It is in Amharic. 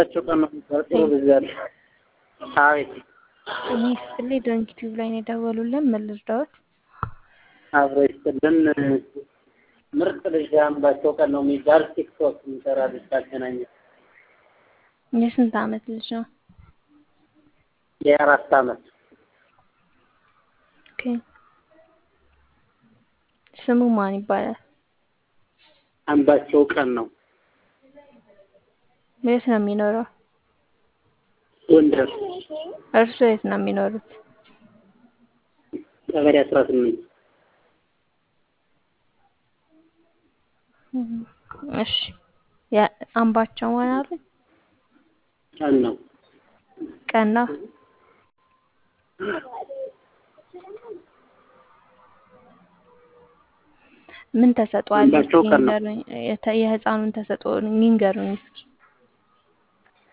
ቸው ቀን ነው የሚቆርጠው በዛ ላይ አቤት እኔ ስጥልኝ ዶንኪ ቲዩብ ላይ ነው የደወሉልን። ምን ልርዳዎት? አብሮ ይስጥልን። ምርጥ ልጅ አምባቸው ቀን ነው የሚባል ቲክቶክ የሚሰራ ልጅ ታገናኘ የስንት አመት ልጅ ነው? የአራት አመት ኦኬ። ስሙ ማን ይባላል? አምባቸው ቀን ነው የት ነው የሚኖረው? ጎንደር እርሱ የት ነው የሚኖሩት? ቀበሌ አስራ ስምንት እሺ አምባቸው ማን አሉ? ቀን ነው ቀና ምን ተሰጥቷል? አምባቸው ቀን ነው። የህፃኑን ተሰጥኦ ይንገሩኝ እስኪ።